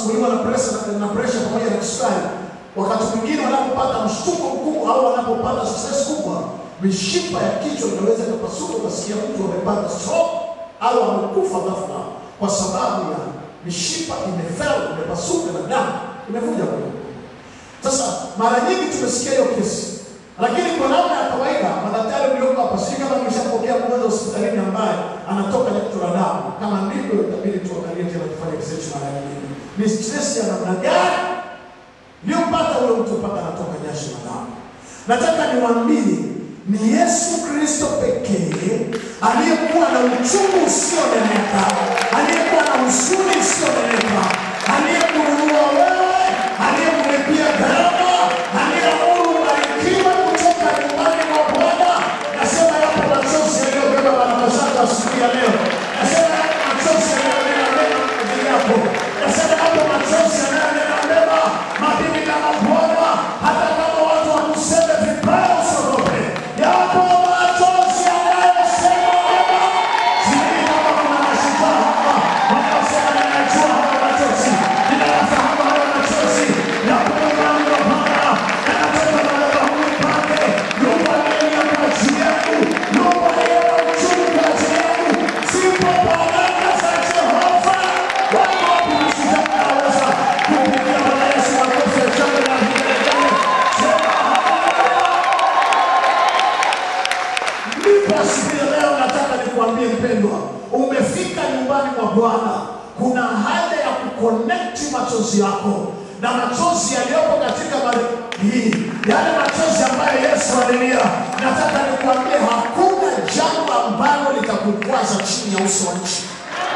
wanasumbuliwa na presha na presha pamoja na kisukari, wakati mwingine wanapopata mshtuko mkubwa au wanapopata stress kubwa, mishipa ya kichwa inaweza kupasuka, ukasikia mtu amepata stroke au amekufa ghafla kwa sababu ya mishipa imefel, imepasuka na damu imevuja kwenye sasa mara nyingi tumesikia hiyo kesi, lakini kwa namna ya kawaida madaktari mlioko hapa, sijui kama nimeshapokea mgonjwa hospitalini ambaye anatoka na kitu la damu. Kama ndivyo, itabidi tuangalie tena, tufanye research mara nyingine, ni stress ya namna gani iliyopata ule mtu mpaka anatoka jasho la damu. Nataka niwaambie ni Yesu Kristo pekee aliyekuwa na uchungu usioneneka, aliyekuwa na huzuni usioneneka, aliyekununua wewe, aliyemlipia gharama, aliyeamuru ubarikiwe kutoka nyumbani mwa Bwana. Nasema yapo machozi yaliyobeba baraka zako asubuhi ya leo. Nasema yapo machozi yanayonena mema kwa ajili yako. Nasema yapo machozi yanayonena mema mabibi na mabwana, hata kama watu wakuseme vibaya usiogope. Yapo machozi yanayosema mema. Sijui kama kuna mashujaa hapa wanaosema ninajua haya machozi, ninayafahamu haya machozi. Yapo nyumbani mwa Bwana, yanatoka madhabahuni pake. Yupo aliyelia kwa ajili yangu, yupo aliye na uchungu kwa ajili yangu. Zipo baraka za Jehova. Wako wapi mashujaa wanaweza kumpigia Bwana Yesu makofi ya shangwe na vigelegele? Sema Ndipo asubuhi ya leo nataka nikuambie mpendwa, umefika nyumbani mwa Bwana. Kuna haja ya kukonekti machozi yako na machozi yaliyopo katika mari hii, yale machozi ambayo Yesu alilia. Nataka nikuambie hakuna jambo ambalo litakukwaza chini ya uso wa nchi.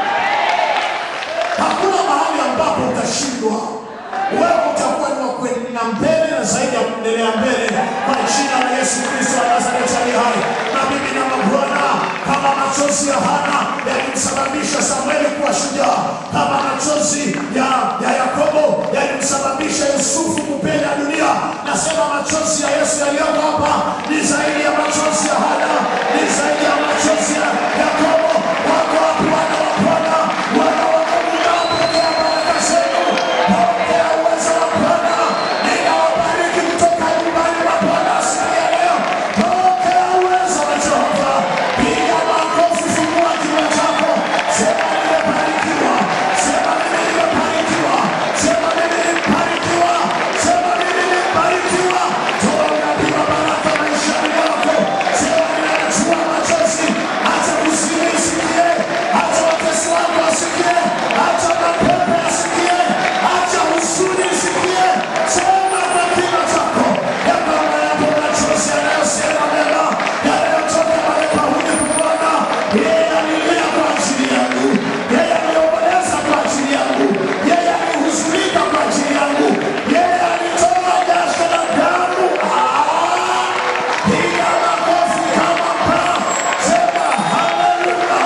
Hakuna mahali ambapo utashindwa. Wewe utakuwa ni wa kuendelea mbele na zaidi ya kuendelea mbele kwa jina la Yesu Kristo wa Nazareti aliye hai. Na bibi na mabwana, kama machozi ya Hana yalimsababisha Samueli kuwa shujaa, kama machozi ya, ya Yakobo yalimsababisha Yusufu kupenda dunia, nasema machozi ya Yesu yaliyoko hapa ni zaidi ya machozi ya Hana, ni zaidi ya machozi ya Yakobo. Wako wapi wana wa Bwana, wana wa Mungu mnaopokea baraka zenu? Pokea uwezo wa Bwana. Ninawabariki kutoka nyumbani mwa Bwana siku ya leo. Pokea uwezo wa Jehova. Piga makofi, fungua kinywa chako. Sema nimebarikiwa. Sema mimi nimebarikiwa. Sema mimi nimebarikiwa. Sema mimi nimebarikiwa. Toa unabii wa baraka maishani mwako. Sema ninayajua machozi. Acha huzuni isikie. Acha watesi wako wasikie. Acha mapepo yasikie. Acha huzuni isikie. Sema kwa kinywa chako ya kwamba yapo machozi yanayosema mema, yanayotoka madhabahuni kwa Bwana. Yeye alilia kwa ajili yangu. Yeye aliomboleza kwa ajili yangu. Yeye alihuzunika kwa ajili yangu. Yeye alitoa jasho la damu. Ah! Piga makofi kama paa. Sema haleluya.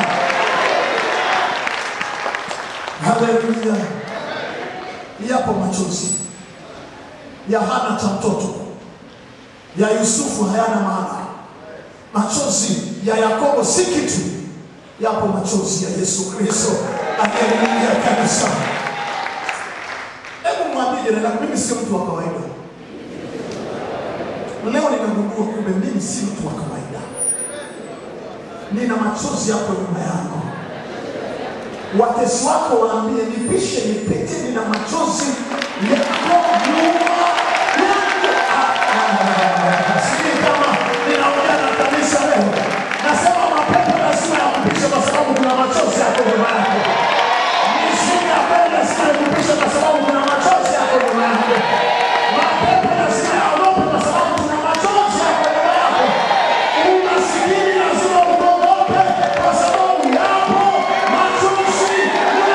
Haleluya. Yapo machozi ya Hana cha mtoto, ya Yusufu hayana maana. Machozi ya Yakobo si kitu. Yapo machozi ya Yesu Kristo aliyelilia kanisa. Hebu mwambie jirani yako, mimi sio mtu wa kawaida. Leo ninagundua kumbe mimi si mtu wa kawaida. Nina machozi yako nyuma yangu. Watesi wako waambie, nipishe nipite, nina machozi yako nyuma yangu. Ah, ah, ah, Sijui kama ninaongea na kanisa leo. Nasema mapepo lazima yakupishe kwa sababu kuna machozi yako nyuma yako. Mizimu ya kweli lazima ikupishe kwa sababu kuna machozi yako nyuma yako. Mapepo lazima yaogope kwa sababu kuna machozi yako nyuma yako. Umasikini lazima uogope kwa sababu yapo machozi nyuma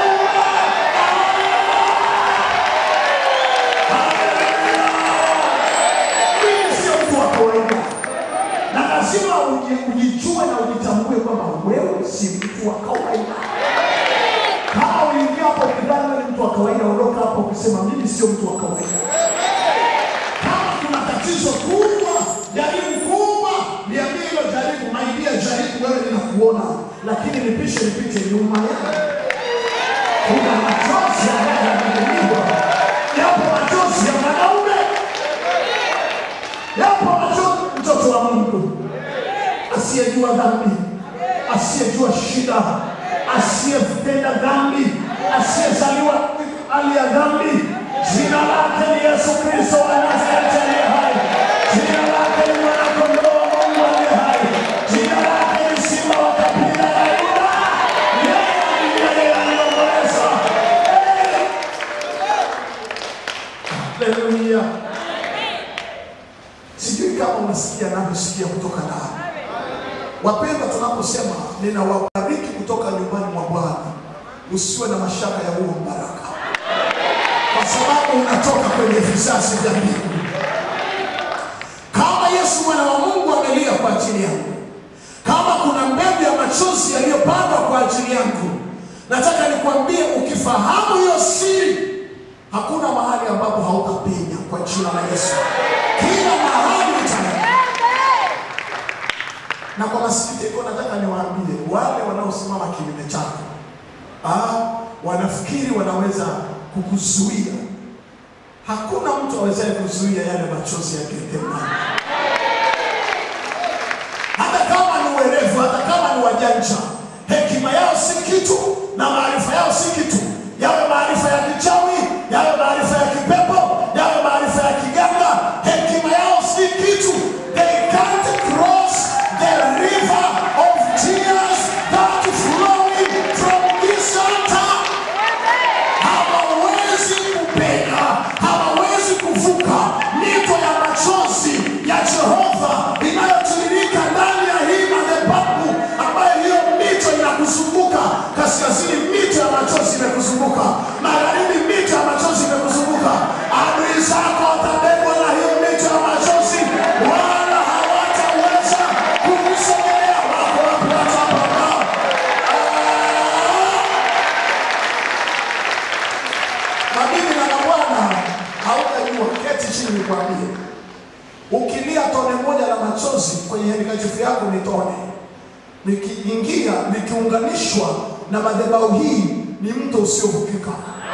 Mimi sio mtu wa kawaida, na lazima uji- ujijue na ujitambue kwamba wewe si mtu wa kawaida. Kama uliingia hapo ukidhani wewe ni mtu wa kawaida, ondoka hapo ukisema mimi sio mtu wa kawaida. Kama kuna tatizo kubwa, jaribu kubwa, niambie hilo jaribu, maidia jaribu, wewe ninakuona, lakini nipishe nipite nyuma yako. Kuna machozi ambayo yanamiminiwa asiyejua dhambi, asiyejua shida, asiyetenda dhambi, asiyezaliwa hali ya dhambi. Jina lake ni Yesu Kristo wa Nazareti aliye hai. Jina lake ni mwanakondoo wa Mungu aliye hai. Jina lake ni simba wa kabila la Yuda. Yeye ndiye aliyeomboleza. Haleluya. Sijui kama unasikia navyosikia kutoka ndani. Wapendwa, tunaposema ninawabariki kutoka nyumbani mwa Bwana, usiwe na mashaka ya huo baraka, kwa sababu unatoka kwenye vizazi vya mbingu. Kama Yesu mwana wa Mungu amelia kwa ajili yangu, kama kuna mbegu ya machozi yaliyopandwa kwa ajili yangu, nataka nikwambie, ukifahamu hiyo siri, hakuna mahali ambapo hautapenya kwa jina la Yesu. Kila mahali utaenda. Na kwa masikitiko, nataka niwaambie wale wanaosimama kinyume chako, ah, wanafikiri wanaweza kukuzuia. Hakuna mtu awezaye kuzuia yale machozi ya Gethsemane. Hata kama ni werevu, hata kama ni wajanja, hekima yao si kitu na maarifa yao si kitu. Yawe maarifa ya kichawi, yawe maarifa ya kipepo, yawe maarifa ya kiganga, hekima yao si kitu. They can't cross the river of tears that flowing from this altar. Hawawezi kupenya, hawawezi kuvuka mito ya machozi ya Jehova inayotiririka ndani ya hii madhabahu, ambayo hiyo mito inakuzunguka. Kaskazini mito ya machozi imekuzunguka, magharibi mito ya machozi imekuzunguka. Adui zako watabebwa na hiyo mito ya machozi, wala hawataweza kukusogelea. Wako wapi watu hapa ambao Mabibi na mabwana, hautajua. Keti chini nikwambie, ukilia tone moja la machozi kwenye handkerchief yako ni tone, nikiingia nikiunganishwa na madhabahu hii ni mto usiovukika.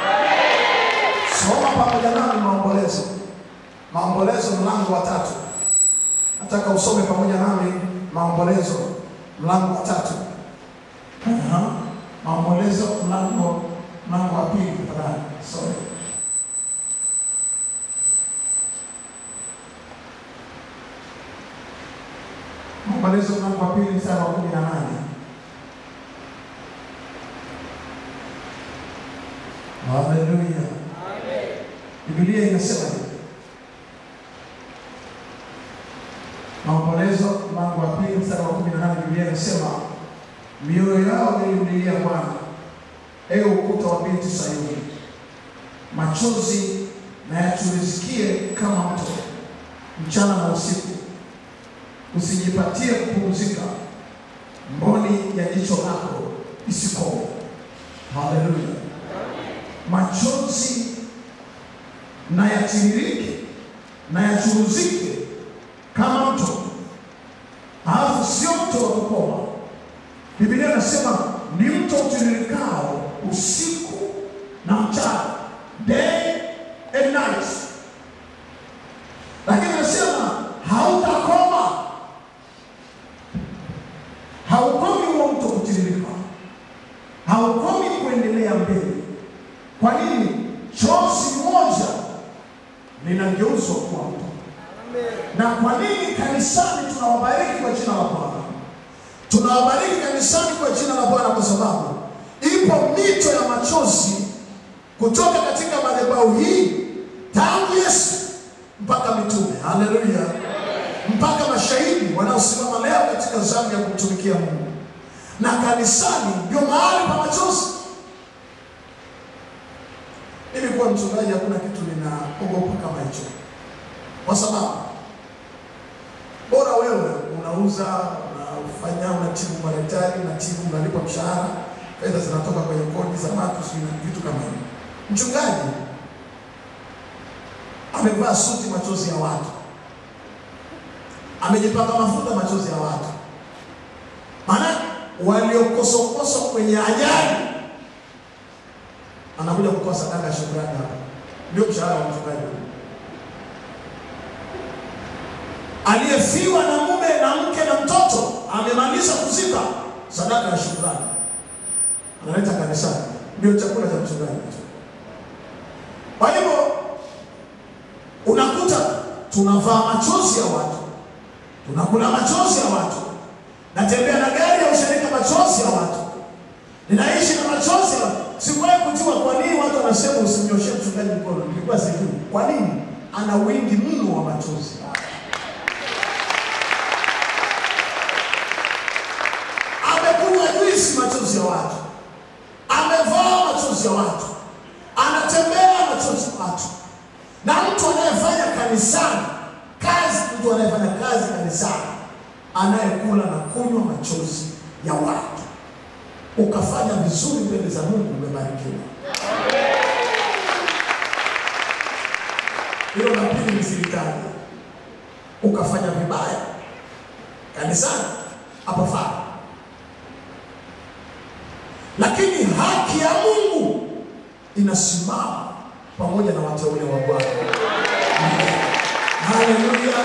Soma pamoja nami Maombolezo, Maombolezo mlango wa tatu. Nataka usome pamoja nami Maombolezo mlango wa tatu. Aha. Maombolezo mlango mlango wa pili tafadhali. Sorry. Maombolezo mlango wa pili mstari wa kumi na nane. Haleluya. Biblia inasema hivi. Maombolezo mlango wa pili mstari wa kumi na nane Biblia inasema mioyo yao ilimlilia Bwana, ewe ukuta wa binti Sayuni, machozi na yachurizikie kama mto mchana na usiku, usijipatie kupumzika, mboni ya jicho lako isikome. Haleluya! Machozi na yatiririke na yachuruzike kama mto, alafu sio mto wa kukoma. Biblia inasema ni mto utiririkao usiku na mchana, day and night, lakini anasema hautakoma, haukomi huo mto kutiririka, haukomi kuendelea mbele. Kwa nini? Chozi moja linageuzwa kuwa mto. Na kwa nini kanisani tunawabariki kwa jina la Bwana? Tunawabariki kanisani kwa jina la Bwana kwa sababu ipo mito ya machozi kutoka katika madhabahu hii tangu Yesu mpaka mitume. Haleluya! Mpaka mashahidi wanaosimama leo katika zamu ya kumtumikia Mungu, na kanisani ndio mahali pa machozi. Mimi kuwa mchungaji, hakuna kitu ninaogopa kama hicho, kwa sababu bora wewe unauza unafanya unatibu madaktari unatibu unalipa mshahara fedha zinatoka kwenye kodi za watu sijui na vitu kama hivyo mchungaji amevaa suti machozi ya watu amejipaka mafuta machozi ya watu maana waliokosokoswa kwenye ajali anakuja kutoa sadaka ya shukrani hapa ndio mshahara wa mchungaji aliyefiwa na mume na mke na mtoto amemaliza kuzika, sadaka ya shukrani analeta kanisani, ndio chakula cha mchungaji. Kwa hivyo unakuta tunavaa machozi ya watu, tunakula machozi ya watu, natembea na gari ya ushirika machozi ya watu, ninaishi na machozi ya watu. Sikuwahi kujua kwa nini watu wanasema usimnyoshee mchungaji mkono, nilikuwa sijui kwa nini. Ana wingi mno wa machozi. Amekunywa juisi machozi ya watu, amevaa machozi ya watu, anatembea machozi ya watu. Na mtu anayefanya kanisani kazi, mtu anayefanya kazi kanisani, anayekula na kunywa machozi ya watu, ukafanya vizuri mbele za Mungu, umebarikiwa. Hilo la pili nisilitaje. Ukafanya vibaya kanisani, hapafaa. Lakini haki ya Mungu inasimama pamoja na wateule wa Bwana. Haleluya!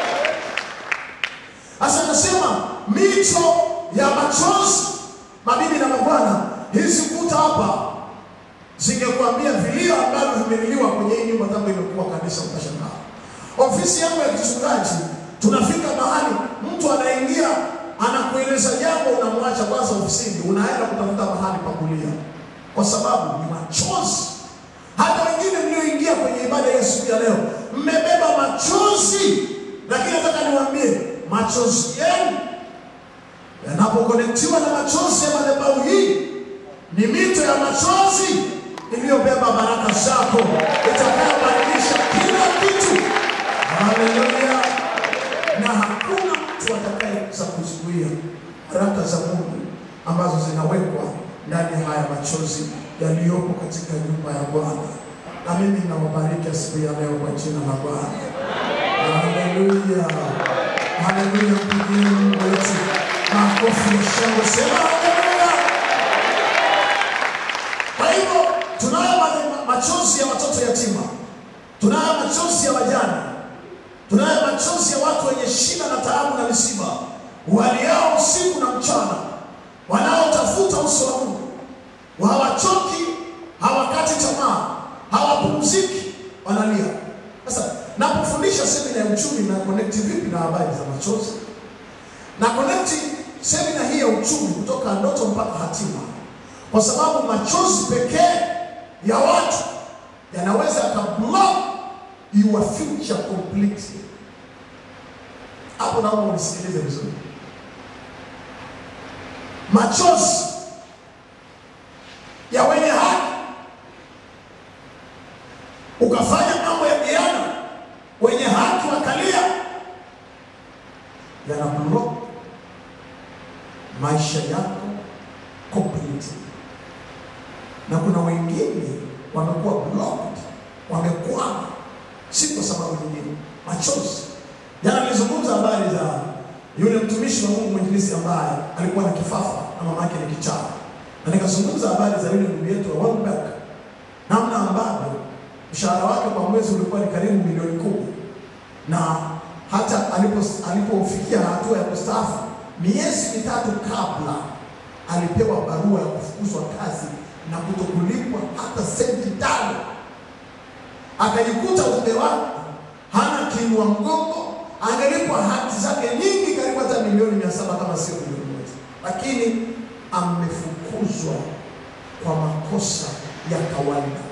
Sasa nasema mito ya machozi, mabibi na mabwana, hizi kuta hapa zingekuambia vilio ambavyo vimeliliwa kwenye hii nyumba tangu imekuwa kanisa, utashangaa. Ofisi yangu ya kichungaji, tunafika mahali mtu anaingia anakueleza jambo, unamwacha kwanza ofisini, unaenda kutafuta mahali pa kulia, kwa sababu ni machozi. Hata wengine mlioingia kwenye ibada ya siku ya leo mmebeba machozi, lakini nataka niwaambie machozi yenu yanapokonektiwa na machozi ya madhabahu hii, ni mito ya machozi iliyobeba baraka zako itakayobadilisha kila kitu. Haleluya! Na hakuna mtu atakayeweza kuzuia baraka za Mungu ambazo zinawekwa ndani ya haya machozi yaliyopo katika nyumba ya Bwana. Na mimi nawabariki siku ya leo kwa jina la Bwana. Haleluya, haleluya! Mpigieni Mungu wetu makofi ya shangwe, sema haleluya. Kwa hivyo tunayo ma- machozi ya watoto yatima, tunayo machozi ya wajane, tunayo machozi ya watu wenye shida na taabu na misiba, waliao usiku na mchana, wanaotafuta uso wa Mungu, hawachoki, hawakati tamaa, hawapumziki, wanalia. Sasa napofundisha semina ya uchumi na connect vipi na habari za machozi na connect semina hii ya uchumi kutoka ndoto mpaka hatima, kwa sababu machozi pekee ya watu yanaweza yakablock your future completely. Hapo naomba unisikilize vizuri. Machozi ya wenye haki, ukafanya mambo ya kiana, wenye haki wakalia, yana block maisha yako completely. Na kuna wengine wamekuwa blocked, wamekwama, si kwa sababu nyingine, machozi. Jana nilizungumza habari za yule mtumishi wa Mungu mwinjilisti ambaye alikuwa na kifafa na mama yake ni kichaa, na nikazungumza habari za yule ndugu yetu wa Welbeck, namna ambavyo mshahara wake kwa mwezi ulikuwa ni karibu milioni kumi na hata alipo- alipofikia hatua ya kustaafu miezi mitatu kabla alipewa barua ya kufukuzwa kazi na kutokulipwa hata senti tano. Akajikuta mume wake hana kiinua mgongo, angelipwa haki zake nyingi, karibu hata milioni mia saba kama sio milioni moja, lakini amefukuzwa kwa makosa ya kawaida.